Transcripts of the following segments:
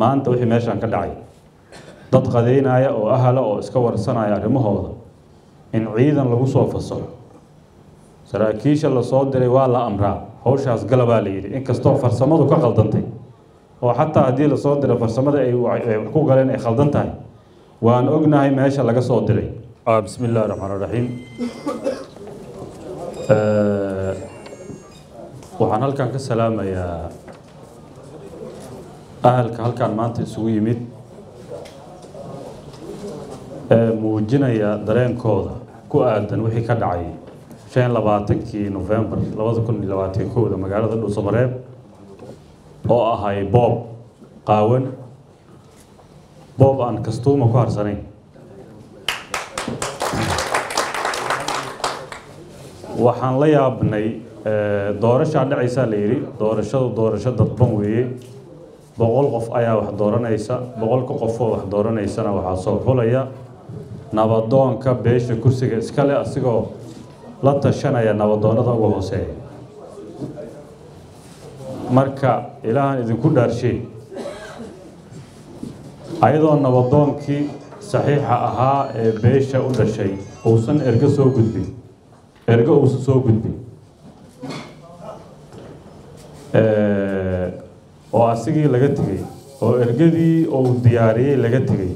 maanta wixii meeshaan ka dhacay dad qadeynaya oo ahala oo iska warsanaya arrimahooda in ciidan lagu soo fasaxo saraakiisha lasoo diray waa la amraa hawshaas galabaa la yidhi inkastoo farsamadu ka qaldantay oo xataa haddii lasoo diray farsamada ay wax ku galeen ay khaldan tahay waan ognahay meesha laga soo diray bismi illahi raxmaan raxiim waxaan halkan ka salaamayaa ahalka halkan maanta isugu yimid ee muujinaya dareenkooda ku aadan wixii ka dhacay shan labaatankii nofembar labada kun iyo labaatan kowda magaalada dhuusamareeb oo ahay boob qaawan boob aan kastuuma ku harsanayn waxaan la yaabnay doorashaa dhacaysaa la yidhi doorashadu doorasho dadban weeye boqol qof ayaa wax dooranaysa boqolka qofoo wax dooranaysana waxaa soo xulaya nabadoonka beesha kursiga iskale asigoo la tashanaya nabadoonnada uga hooseeya marka ilaahan idinku dhaarshe ayadoo nabadoonkii saxiixa ahaa ee beesha u dhashay uusan ergo soo gudbin ergo uusan soo gudbin oo asigii laga tegey oo ergadii uu diyaariyey laga tegey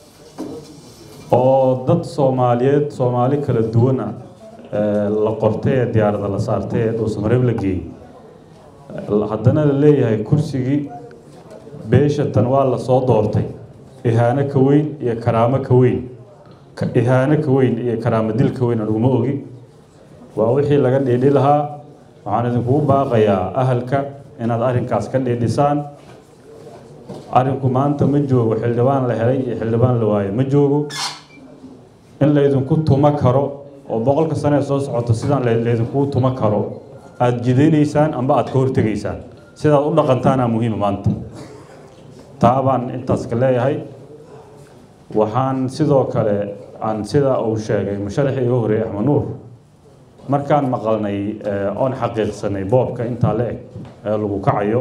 oo dad soomaaliyeed soomaali kala duwana la qortay ee diyaarada la saartay ee dhuusamareeb la geeyey haddana la leeyahay kursigii beesha tan waa la soo doortay ihaano ka weyn iyo karaamo ka weyn ihaano ka weyn iyo karaamo dil ka weyn aniguma ogi waa wixii laga dhiidhi lahaa waxaan idinkugu baaqayaa ahalka inaad arrinkaas ka dhiidhisaan arrinku maanta ma joogo xildhibaan la helay iyo xildhibaan la waayo ma joogo in laydinku tumo karo oo boqolka sane ee soo socota sidaan laydinkugu tumo karo aada jidaynaysaan amba aada ka hortegaysaan sidaad u dhaqantaana muhiima maanta taa baan intaas ka leeyahay waxaan sidoo kale aan sida uu sheegay musharaxii iga horreeyey axmed nuur markaan maqalnay oon xaqiiqsanay boobka intaa la eg ee lagu kacayo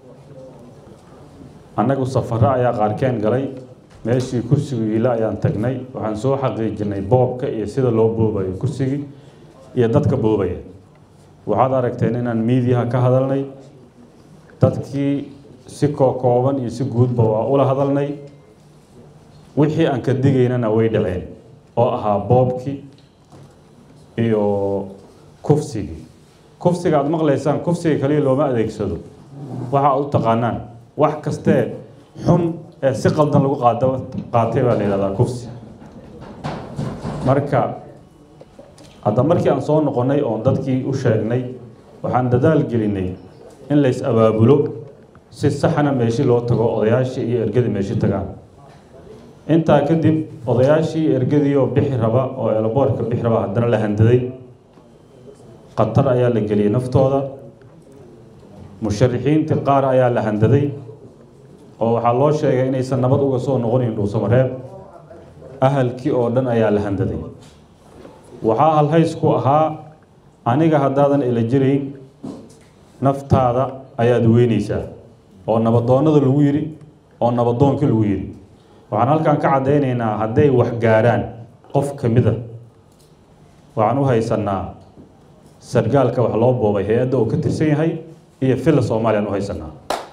annagu safaro ayaa qaarkeen galay meeshii kursigu yiila ayaan tagnay waxaan soo xaqiijinay boobka iyo sida loo boobayo kursigii iyo dadka boobaya waxaad aragteen inaan miidiyaha ka hadalnay dadkii si kookooban iyo si guudba waa ula hadalnay wixii aan ka digaynana way dhaceen oo ahaa boobkii iyo kufsigii kufsiga aada maqlaysaan kufsiga kaliya looma adeegsado waxa aad u taqaanaan wax kastee xun ee si qaldan lagu qaada qaatay baa la yidhahdaa kufsi marka hadda markii aan soo noqonnay oon dadkii u sheegnay waxaan dadaal gelinay in lays abaabulo si saxana meeshi loo tago odayaashii iyo ergadii meeshi tagaan intaa kadib odayaashii iyo ergadii oo bixi raba oo eelaboorka bixi raba haddana la handaday khatar ayaa la geliyey naftooda musharixiintii qaar ayaa la handaday oo waxaa loo sheegay inaysan nabad uga soo noqonayn dhuusamareeb ahalkii oo dhan ayaa la handaday waxaa halhays ku ahaa aniga haddaadan ila jirayn naftaada ayaad weynaysaa oo nabadoonnada lagu yidhi oo nabadoonkii lagu yidhi waxaan halkan ka caddaynaynaa hadday wax gaarhaan qof ka mida waxaan u haysannaa sargaalka wax loo boobay hay-adda uu ka tirsan yahay iyo filla soomaaliyaan u haysanaa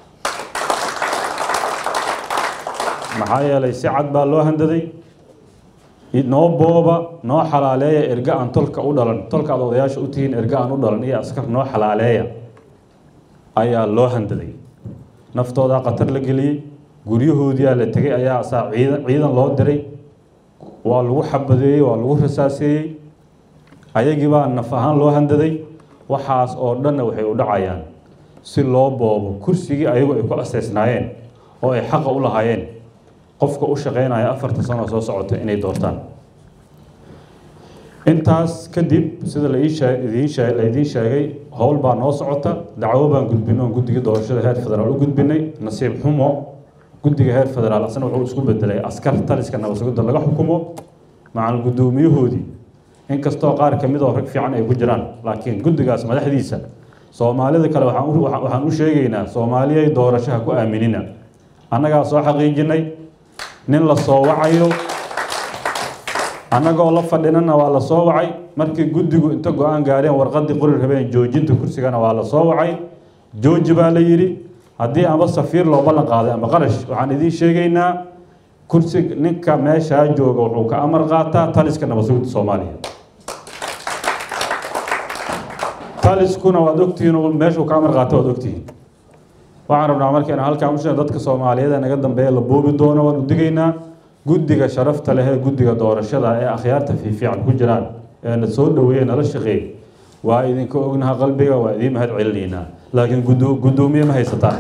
maxaa yeelay si cad baa loo handaday noo booba noo xalaaleeya erga aan tolka u dhalan tolka aad odayaasha u tihiin erga aan u dhalan iyo askar noo xalaaleeya ayaa loo handaday naftoodaa khatar la geliyey guryahoodiyaa la tegay ayaa asaa ciidan ciidan loo diray waa lagu xabadeeyey waa lagu rasaaseeyey ayagii baa naf ahaan loo handaday waxaas oo dhanna waxay u dhacayaan si loo boobo kursigii ayagu ay ku aseysnaayeen oo ay xaqa u lahaayeen qofka u shaqaynaya afarta sano soo socota inay doortaan intaas kadib sida la idiin sheegay howl baa noo socota dacwo baan gudbinay oon guddiga doorashada heer federaal u gudbinay nasiib xumo guddiga heer federaal asna wuxuu isku bedelay askar taliska nabadsugidda laga xukumo macal guddoomiyahoodii inkastoo qaar ka mid oo rag fiican ay ku jiraan laakiin guddigaas madaxdiisa soomaalida kale waxaan u sheegaynaa soomaaliyay doorashaha ku aaminina annagaa soo xaqiijinay nin la soo wacayo annagoo la fadhinana waa la soo wacay markii guddigu inta go-aan gaareen warqaddii qori rabeen joojinta kursigana waa la soo wacay jooji baa la yidhi haddii amba safiir loo ballan qaaday ama qarash waxaan idiin sheegaynaa kursi ninka meeshaa jooga wuxuu ka amar qaataa taliska nabadsuginta soomaaliya taliskuna waad ogtihiin meeshuu ka amar qaata waad ogtihiin waxaan rabnaa marka inaan halkaan usheeg dadka soomaaliyeed ee naga dambeeya la boobi doono waan u digaynaa guddiga sharafta leh ee guddiga doorashada ee akhyaarta fiifiican ku jiraan ee na soo dhaweeye nala shaqeey waa idinka ognaha qalbiga waa idiin mahad celinaynaa laakiin gudo- guddoomiye ma haysataan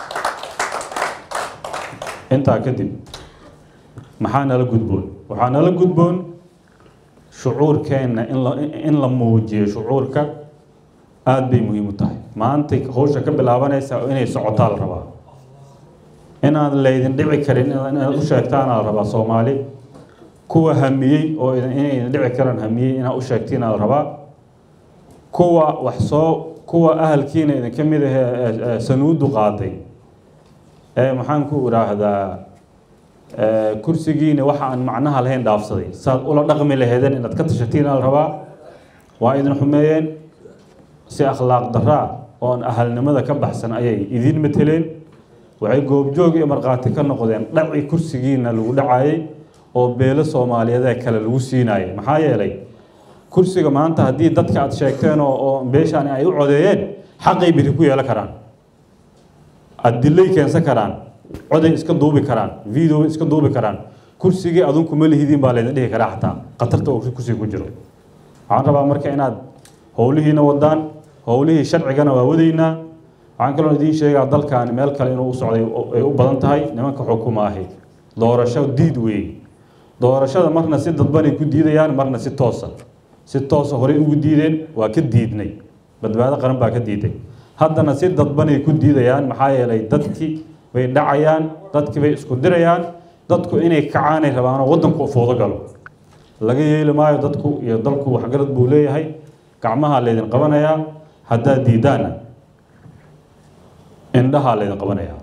intaa kadib maxaa nala gudboon waxaa nala gudboon shucuurkeenna in la in la muujiyo shucuurka aada bay muhiim u tahay maantay hawsha ka bilaabanaysa inay socotaa la rabaa inaan laydin dhici karin inaad u sheegtaana la rabaa soomaali kuwa hamiyey oo idin- inay idin dhici karaan hamiyey inaad u sheegtiina la rabaa kuwa wax soo kuwa ahalkiina idinka mid ahee ee- ee sanuudu qaaday ee maxaan ku idhaahdaa ee, kursigiina waxa aan macnaha lahayn dhaafsaday saad ula dhaqmi laheedeen inaad ka tashatiin la rabaa waa idin xumeeyeen si akhlaaq daraa oo aan ahalnimada ka baxsan ayay idiin mateleen waxay goobjoog iyo markhaati ka noqdeen dhaci kursigiina lagu dhacayay oo beelo soomaaliyeedee kale lagu siinayay maxaa yeelay kursiga maanta haddii dadka aad sheegteen oo oo beeshaan ay u codeeyeen xaqay biri ku yeelan karaan adilay keensan karaan coday iska duubi karaan video iska duubi karaan kursigii adunku ma lihidiin baa laydin dhihi karaa xataa khatarta uu kursiga ku jiro waxaan rabaa marka inaad howlihiina wadaan howlihii sharcigana waa wadaynaa waxaan kaloo idiin sheegaa dalkaani meel kale inuu u socday oo ay u badan tahay nimanka xukuma ahi doorasho diid weeye doorashada marna si dadbanay ku diidayaan marna si toosa si toosa horey ugu diideen waa ka diidnay badbaado qaran baa ka diiday haddana si dadbanay ku diidayaan maxaa yeelay dadkii bay dhacayaan dadkii bay isku dirayaan dadku inay kacaanay rabaanoo waddanku u foodo galo laga yeeli maayo dadku iyo dalku waxgarad buu leeyahay gacmahaa laydin qabanayaa haddaad diidaanna indhahaa laydin qabanayaa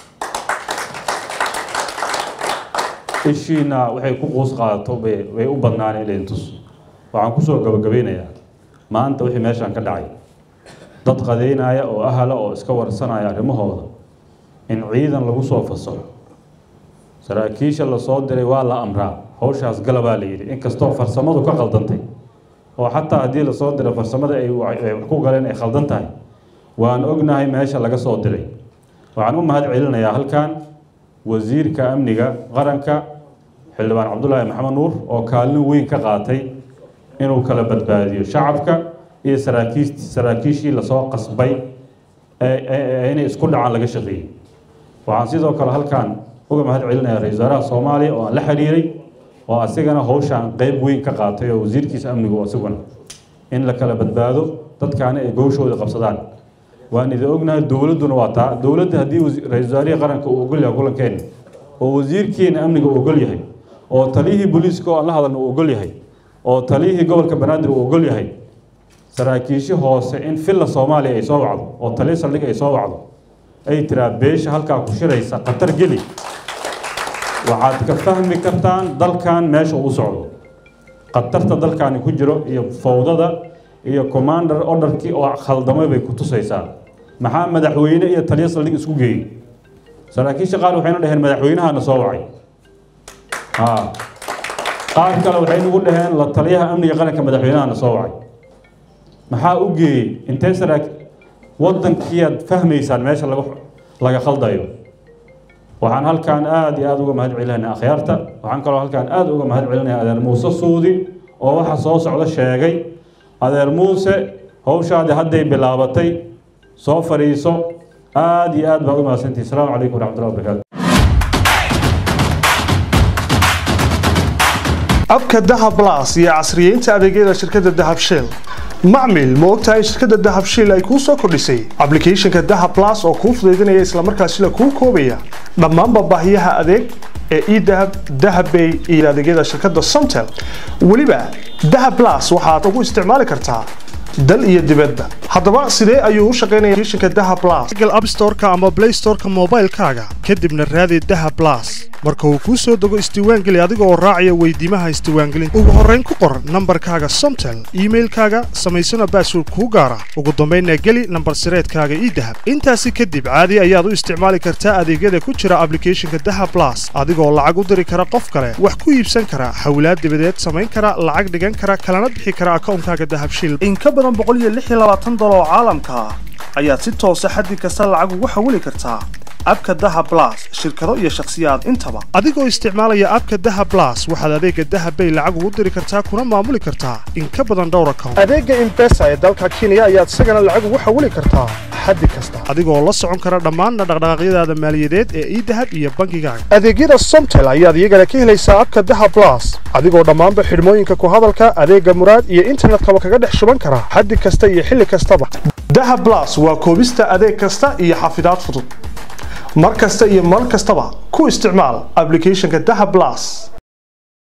ishiina waxay ku quus qaadato bay way u badnaan in laydin tuso waxaan kusoo gabagabeynayaa maanta wixii meeshaan ka dhacay dad qadeynaya oo ahala oo iska warsanaya arrimahooda in ciidan lagu soo fasaxo saraakiisha lasoo diray waa la amraa hawshaas galabaa la yidhi inkastoo farsamadu ka khaldantay oo xataa haddii lasoo diray farsamada ay wa- ay wax ku galeen ay khaldan tahay waan ognahay meesha laga soo diray waxaan u mahad celinayaa halkan wasiirka amniga qaranka xildhibaan cabdulaahi maxamed nuur oo kaalin weyn ka qaatay inuu kala badbaadiyo shacabka iyo saraakiis saraakiishii lasoo qasbay ee- ee ee inay isku dhacaan laga shaqeeyey waxaan sidoo kale halkan uga mahad celinayaa ra-iisul wasaaraha soomaaliya oo aan la xiriiray oo asigana hawshaan qeyb weyn ka qaatay oo wasiirkiisa amnigu asiguna in la kala badbaado dadkaana ay gowshooda qabsadaan waan idin ognahay dowladduna waa taa dowladda haddii wasi- ra-iisul wasaarihii qaranka uu ogol yahay kulankeena oo wasiirkeena amniga uu ogol yahay oo taliyihii booliiska oo aan la hadalna uu ogol yahay oo taliyihii gobolka banaadir uu ogol yahay saraakiishi hoose in filla soomaaliya ay soo wacdo oo taliya saldhig ay soo wacdo ay tiraa beesha halkaa ku shiraysa khatar geli waxaad ka fahmi kartaan dalkan meesha uu u socdo khatarta dalkaani ku jiro iyo fowdada iyo commander orderkii oo khaldamay bay ku tusaysaa maxaa madaxweyne iyo taliya saldhig isku geeyey saraakiisha qaar waxayna dhaheen madaxweynahana soo wacay haa qaar kale waxay nagu dhaheen la taliyaha amniga qaranka madaxweynahana soo wacay maxaa u geeyey intee saraak waddankiiaad fahmaysaan meesha laga laga khaldayo waxaan halkaan aada iyo aada uga mahad celinaynaa akhyaarta waxaan kaloo halkaan aada uga mahad celinayaa adeer muuse suudi oo waxa soo socda sheegay adeer muuse hawshaadi hadday bilaabatay soo fadhiiso aada iyo aad baa uga mahadsantihi asalaamu calaykum waraxmatullahi wabarakaatu abka dahab plus iyo casriyeynta adeegyada shirkadda dahab shell macmil ma ogtahay shirkadda dahab shell ay kuu soo kordhisay applicationka dahab plus oo kuu fudaydinaya islamarkaasina kuu koobaya dhammaanba baahiyaha adeeg ee edahab dahabbay iyo adeegyada shirkadda somtel weliba dahab plus waxaad ugu isticmaali kartaa dal iyo dibadba haddaba sidee ayuu u shaqaynaya applicationka daha plus google app storeka ama play storeka moobaylkaaga kadibna raadi daha plus marka uu kuu soo dego isdiiwaangeli adiga oo raacaya weydiimaha isdiiwaangelinta ugu horrayn ku qor nambarkaaga somtel iimailkaaga samaysana baasword kuu gaara ugu dambaynna geli nambar sireedkaaga ii dahab intaasi kadib caadi ayaad u isticmaali kartaa adeegyada ku jira ablicathonka daha plus adigoo lacag u diri kara qof kale wax ku iibsan kara hawlaad dibadeed samayn kara lacag dhigan kara kalana bixi kara akawnkaaga dahabshiil in ka badan dolar oo caalamka ah ayaad si toosa xaddi kasta lacag ugu xawili kartaa abka daha blas shirkado iyo shakhsiyaad intaba adigoo isticmaalaya abka daha blas waxaad adeega dahabbay lacag ugu diri kartaa kuna maamuli kartaa in ka badan dhowr account adeega imbesa ee dalka kenya ayaad isagana lacag ugu xawili kartaa xaddi kasta adigoo la socon kara dhammaanna dhaqdhaqaaqyadaada maaliyadeed ee idahab iyo bankigaaga adeegyada somtel ayaad iyagana ka helaysaa abka daha blas adigoo dhammaanba xidhmooyinka ku hadalka adeega muraad iyo internetkaba kaga dhex shuban kara xaddi kasta iyo xilli kastaba daha blas waa koobista adeeg kasta iyo xafidaad fudud mar kasta iyo mar kastaba ku isticmaal ablicathonka daha blas